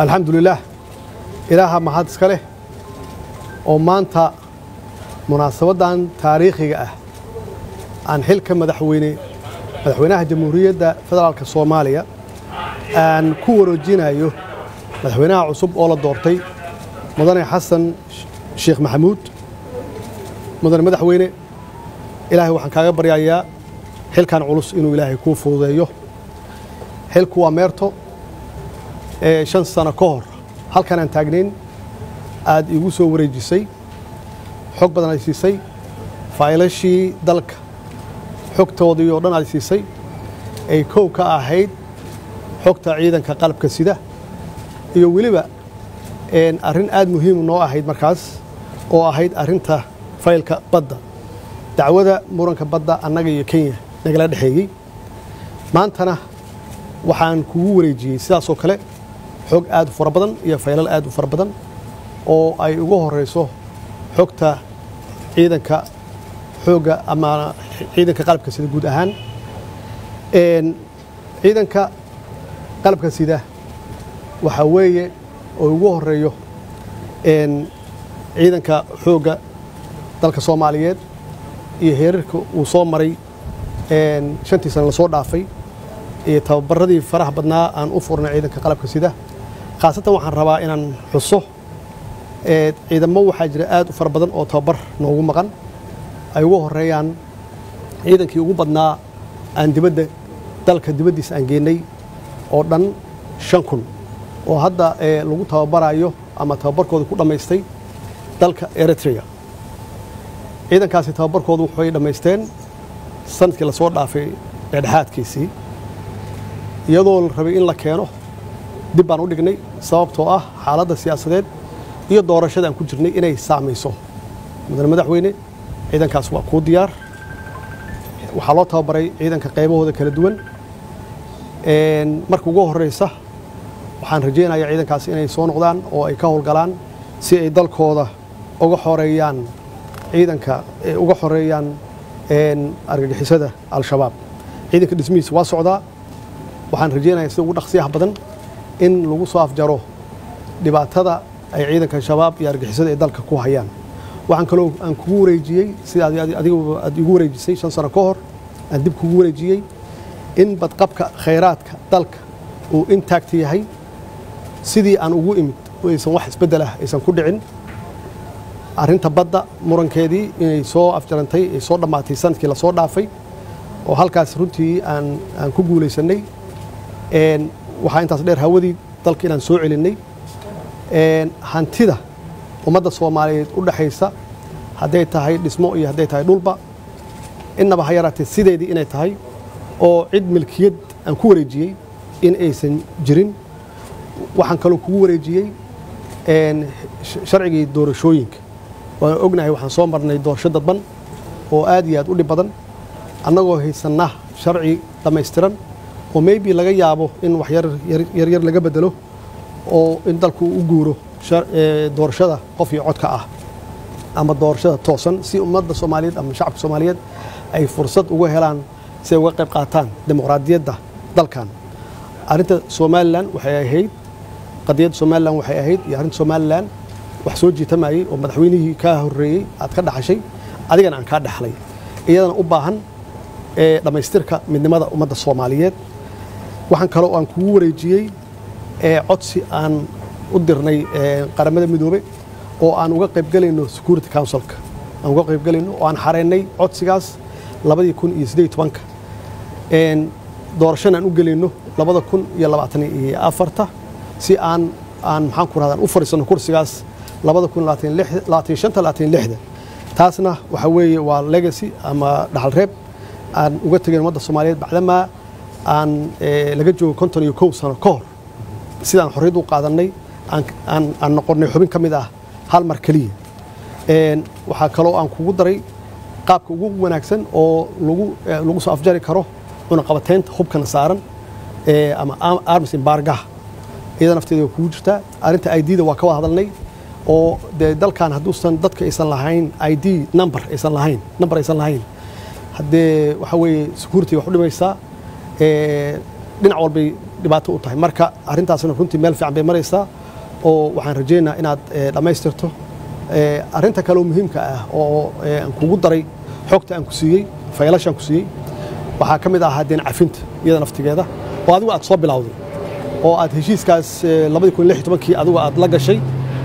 alxamdulilaah ilaaha mahad iska leh oo maanta munaasabaddan taariikhiga ah aan xilka madaxweyne madaxweynaha jamhuuriyadda federaalka soomaaliya aan ku wareejinayo madaxweynaha cusub oo la doortay mudane xasan sheekh maxamuud mudane madaxweyne ilaahay waxaan kaaga baryayaa xilkan culus inuu ilaahay kuu fududeeyo xilku waa meerto ee shan sano ka hor halkan aan taagnayn aad iigu soo wareejisay xog badan ay siisay faylashii dalka xogtoodii oo dhan aad siisay ay kow ka ahayd xogta ciidanka qalabka sida iyo weliba arrin aad muhiim noo ahayd markaas oo ahayd arrinta faylka badda dacwada muranka badda annaga iyo kenya nagala dhexeeyey maantana waxaan kugu wareejiyey sidaasoo kale xog aad u fara badan iyo faylal aad u fara badan oo ay ugu horeyso xogta ciidanka xoogga ama ciidanka qalabka sida guud ahaan ciidanka qalabka sida waxaa weeye oo ugu horeeyo ciidanka xoogga dalka soomaaliyeed iyo heerarka uu soo maray shantii sana lasoo dhaafay iyo tababaradii faraha badnaa aan u furnay ciidanka qalabka sida khaasatan waxaan rabaa inaan xuso ciidamo waxaa jira aad u fara badan oo tababar noogu maqan ay ugu horeeyaan ciidankii ugu badnaa aan dibadda dalka dibaddiisa aan geenay oo dhan shan kun oo hadda lagu tababarayo ama tababarkooda ku dhammaystay dalka eritrea ciidankaasi tababarkoodu waxay dhammaysteen sanadkii lasoo dhaafay dhexdhexaadkiisii iyadoo la rabay in la keeno dib baan u dhignay sababtoo ah xaaladda siyaasadeed iyo doorashada aan ku jirnay inay saamayso mudane madaxweyne ciidankaas waa kuu diyaar waxaa loo tababaray ciidanka qaybahooda kala duwan marka ugu horeysa waxaan rajaynayaa ciidankaas inay soo noqdaan oo ay ka howlgalaan si ay dalkooda uga xoreeyaan ciidanka uga xoreeyaan argagixisada al-shabaab ciidanka dhismihiisa waa socdaa waxaan rajaynayaa sida ugu dhaqsiyaha badan in lagu soo afjaro dhibaatada ay ciidanka shabaab iyo argixisada ay dalka ku hayaan waxaan kaloo aan kugu wareejiyey sida adigu aad igu wareejisay shan sano ka hor aan dib kugu wareejiyey in badqabka khayraadka dalka uu intaagta yahay sidii aan ugu imid oo aysan wax isbeddel ah aysan ku dhicin arrinta badda murankeedii inay soo afjarantay ay soo dhammaatay sanadkii lasoo dhaafay oo halkaas runtii aan aan ku guulaysannay waxaa intaas dheer hawadii dalka inaan soo celinnay hantida ummadda soomaaliyeed u dhexaysa hadday tahay dhismo iyo hadday tahay dhulba innaba ha yaraatee sideedii inay tahay oo cid milkiyad aan ku wareejiyey in aysan jirin waxaan kaloo kugu wareejiyey sharcigii doorashooyinka waan ognahay waxaan soo marnay doorasho dadban oo aad iyo aad u dhib badan annagoo haysanna sharci dhammaystiran oo maybe laga yaabo in wax yaryar laga bedelo oo in dalku u guuro doorashada qof iyo codka ah ama doorashada toosan si ummadda soomaaliyeed ama shacabka soomaaliyeed ay fursad uga helaan si ay uga qayb qaataan dimuqraadiyadda dalkan arrinta somalilan waxay ahayd qadiyadda somalilan waxay ahayd iyo arrinta somalilan wax soo jiitamayey oo madaxweynihii kaa horreeyey aad ka dhaxashay adigana aan kaa dhexlay iyadana u baahan dhammaystirka midnimada ummadda soomaaliyeed waxaan kaloo aan kugu wareejiyey codsi aan u dirnay qaramada midoobe oo aan uga qaybgelayno security councilka aan uga qaybgelayno oo aan xareynay codsigaas labadii kun iyo siddeed tobanka doorashana aan u gelayno labada kun iyo labaatan iyo afarta si aan aan maxaan ku rahdaa u fadhiisano kursigaas labada kun labaatan shanta labaatan lixda taasna waxa weeye waa legacy ama dhaxal reeb aan uga tegayn ummadda soomaaliyeed bacdamaa aan laga joogo konton iyo kow sano ka hor sidaan xorriyad u qaadannay aan noqonnay xubin ka mid ah hal mar keliya waxaa kaloo aan kugu daray qaabka ugu wanaagsan oo lagu soo afjari karo cunaqabateynta hubkana saaran ama arms embargaha iyada nafteeda waa kugu jirtaa arrinta idda waa ka wada hadalnay oo dee dalkan hadduusan dadka aysan lahayn id number aysan lahayn number aysan lahayn haddee waxa weeye security wax u dhimaysaa dhinac walbay dhibaato u tahay marka arrintaasna runtii meel fiican bay maraysaa oo waxaan rajaynayaa inaad dhammaystirto arrinta kaleoo muhiimka ah oo aan kugu daray xogta aan ku siiyey faylashaan ku siiyey waxaa ka mid ahaa deen cafinta iyada naftigeeda oo adigu aad soo bilowday oo aad heshiiskaas labadii kun lix tobankii adigu aad la gashay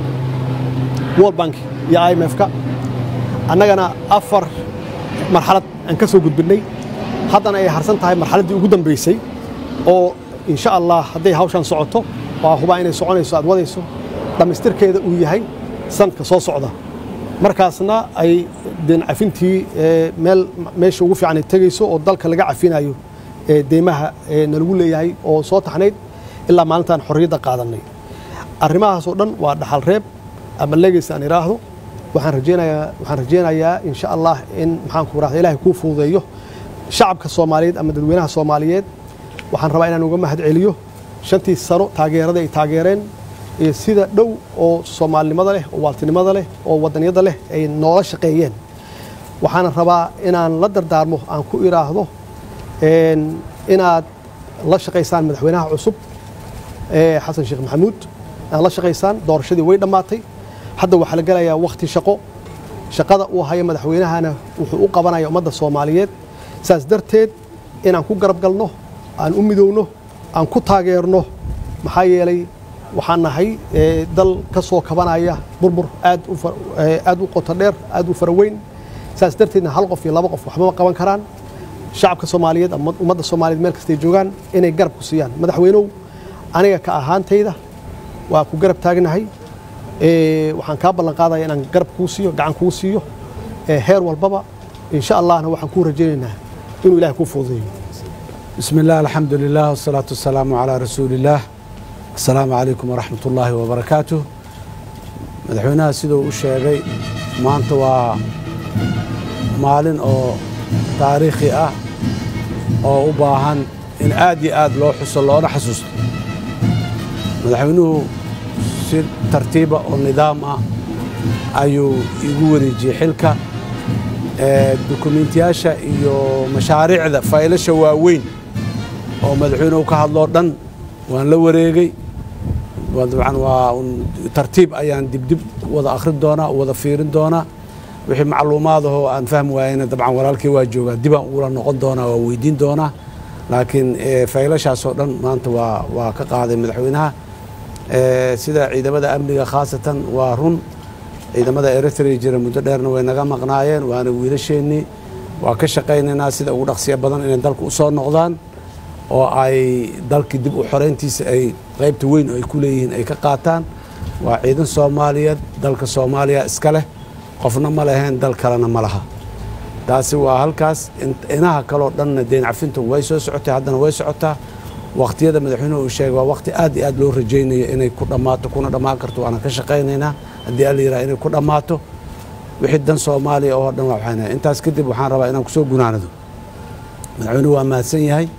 world bank iyo i m f-ka annagana afar marxalad aan ka soo gudbinnay haddana ay harsan tahay marxaladdii ugu dambaysay oo insha allah hadday hawshan socoto waa hubaa inay soconayso aad wadayso dhammaystirkeeda uu yahay sanadka soo socda markaasna ay deen cafintii meel meesha ugu fiican ay tegayso oo dalka laga cafinayo deymaha nalagu leeyahay oo soo taxnayd ilaa maalintaan xorriyadda qaadannay arrimahaasoo dhan waa dhaxal reeb ama legacy aan idhaahdo waxaan rajaynayaa waxaan rajaynayaa insha allah in maxaan ku rahda ilaahay kuu fududeeyo shacabka soomaaliyeed ama dadweynaha soomaaliyeed waxaan rabaa inaan uga mahad celiyo shantii sano taageerada ay taageereen iyo sida dhow oo soomaalinimada leh oo waaltinimada leh oo wadaniyadda leh ay noola shaqeeyeen waxaana rabaa inaan la dardaarmo aan ku idhaahdo inaad la shaqaysaan madaxweynaha cusub xasan sheekh maxamuud inaad la shaqaysaan doorashadii way dhammaatay hadda waxaa la gelayaa wakhti shaqo shaqada uu hayo madaxweynahana wuxuu u qabanaya ummadda soomaaliyeed saas darteed inaan ku garab galno aan u midowno aan ku taageerno maxaa yeelay waxaan nahay dal ka soo kabanaya burbur aad aad u qoto dheer aad u faraweyn saas darteedna hal qof iyo laba qof waxbama qaban karaan shacabka soomaaliyeed ama ummadda soomaaliyeed meel kastay joogaan inay garab ku siiyaan madaxweynow aniga ka ahaantayda waa ku garab taagnahay waxaan kaa ballan qaadaya inaan garab kuu siiyo gacan kuu siiyo heer walbaba insha allahna waxaan kuu rajaynaynaa inuu ilahay kuu fududeeyo بسم الله الحمد لله والصلاة والسلام على رسول الله السلام عليكم ورحمة الله وبركاته madaxweynaha siduu u sheegay maanta waa maalin oo taariikhi ah oo u baahan in aad iyo aad loo xuso loona xasuusto madaxweynuhu si tartiiba oo nidaam ah ayuu igu wareejiyey xilka dukumiintiyaasha iyo mashaariicda faylasha waaweyn oo madaxweynuhu ka hadloo dhan waan la wareegay dabcan waa tartiib ayaan dibdib wada akhrin doonaa wada fiirin doonaa wixii macluumaadahoo aan fahmi waayeyna dabcan walaalkii waa joogaa dibaan ugula noqon doonaa waa weydiin doonaa laakiin faylashaasoo dhan maanta waa waa ka qaaday madaxweynaha sida ciidamada amniga khaasatan waa run ciidamada eritrea jira muddo dheerna way naga maqnaayeen waana wiilasheennii waa ka shaqaynaynaa sida ugu dhaqsiya badan inay dalka u soo noqdaan oo ay dalkii dib u xoreyntiisa ay qaybta weyn oo ay ku leeyihiin ay ka qaataan waa ciidan soomaaliyeed dalka soomaaliya iska leh qofna ma leheen dal kalena ma laha taasi waa halkaas inaha kaloo dhanna deen cafintu way soo socotay haddana way socotaa wakhtiyada madaxweynuhu uu sheegay waa wakhti aad iyo aad loo rajaynayo inay ku dhammaato kuna dhammaan karto waana ka shaqaynaynaa haddii alla yiraha inay ku dhammaato wixii dan soomaaliya oo dhan waa waxaynahay intaas kadib waxaan rabaa inaan kusoo gunaanado madaxweynuhu waa mahadsan yahay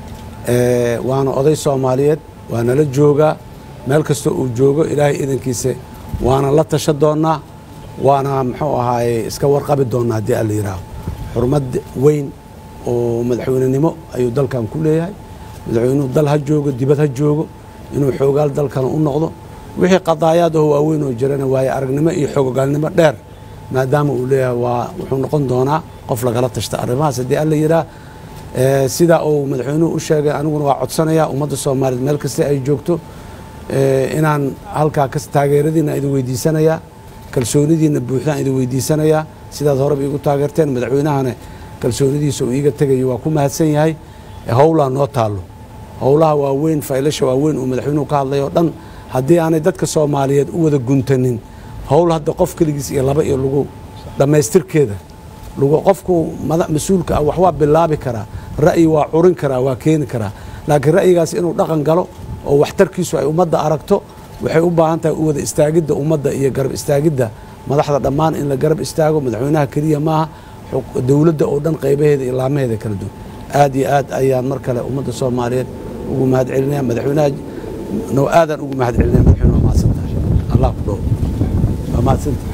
waana oday soomaaliyeed waana la joogaa meel kastoo uu joogo ilaahay idankiisa waana la tasha doonnaa waana muxuu ahaaye iska warqabi doonnaa haddii alla yihaaho xurmad weyn oo madaxweynenimo ayuu dalkan ku leeyahay madaxweynuhu dal ha joogo dibad ha joogo inuu xoogaal dalkana u noqdo wixii qadaayaadaho waaweyn oo jirana waaye aragnimo iyo xoogogaalnimo dheer maadaama uu leeyahay waa wuxuu noqon doonaa qof lagala tashta arrimahaas haddii alla yidhaah sidaa uu madaxweynuhu u sheegay aniguna waa codsanayaa ummadda soomaaliyeed meel kasta ay joogto inaan halkaa kas taageeradiina idin weydiisanayaa kalsoonidiina buuxdaan idin weydiisanayaa sidaad horeba iigu taageerteen madaxweynahana kalsoonidiisa uu iiga tegayo waa ku mahadsan yahay howlaa noo taallo howlaha waaweyn faylasha waaweyn uu madaxweynuhu ka hadlay oo dhan haddii aanay dadka soomaaliyeed u wada guntanin howl hadda qof keligiis iyo laba iyo lagu dhammaystirkeeda lagu qofku mas-uulka ah wax waa bilaabi karaa ra'yi waa curin karaa waa keeni karaa laakiin ra'yigaas inuu dhaqan galo oo waxtarkiisu ay ummadda aragto waxay u baahan tahay u wada istaagidda ummadda iyo garab istaagidda madaxda dhammaan in la garab istaago madaxweynaha keliya maaha dowladda oo dhan qaybaheeda iyo laamaheeda kala duwan aad iyo aad ayaan mar kale ummadda soomaaliyeed ugu mahad celinaya madaxweynaha no aadaan ugu mahad celinaya madaxweyne waa mahadsantahay allah ku dhow waa mahadsantahay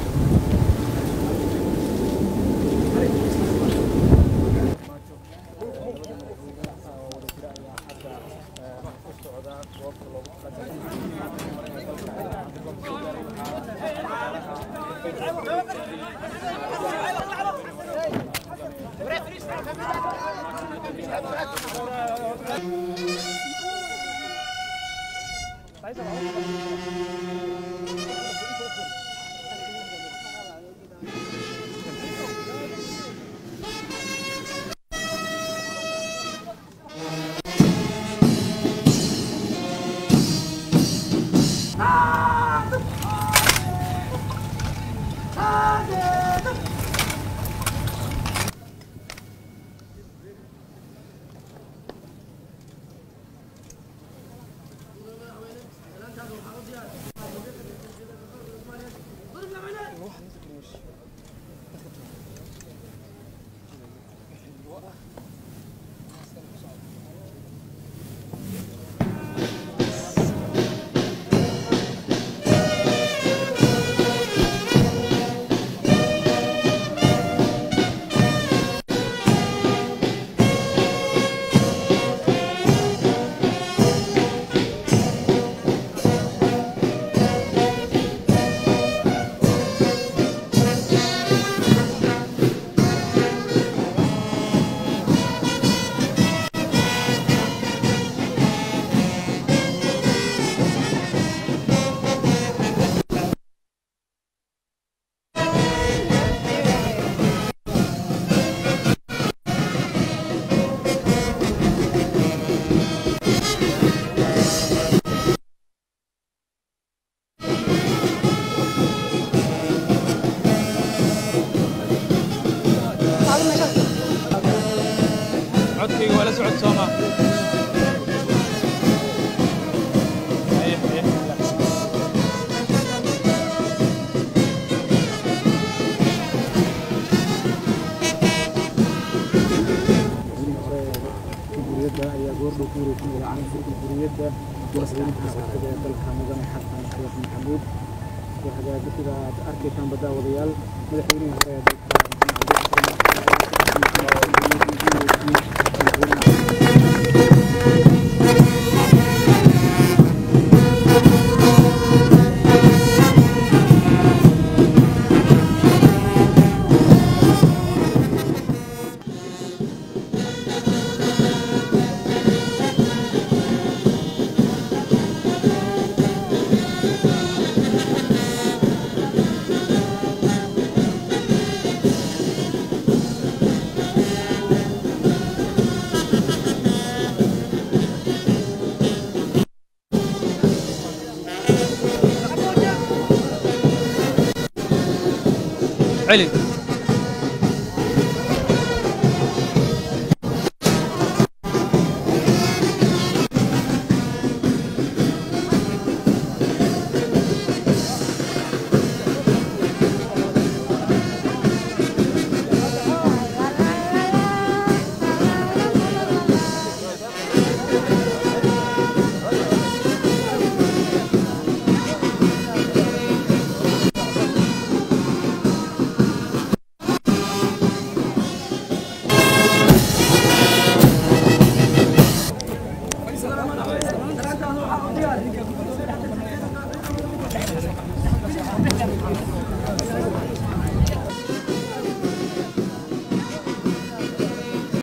codkayga waa la socod sooma Haye, haye, relax. jamhuuriyadda ayaa goordhow ku wareejinaya calanka jamhuuriyadda madaxweynaha cusub ee dalka mudane xasan sheekh maxamuud waxaa dadkida aad arkaysaan baddaawadayaal madaxweynihii hore ee dalka celi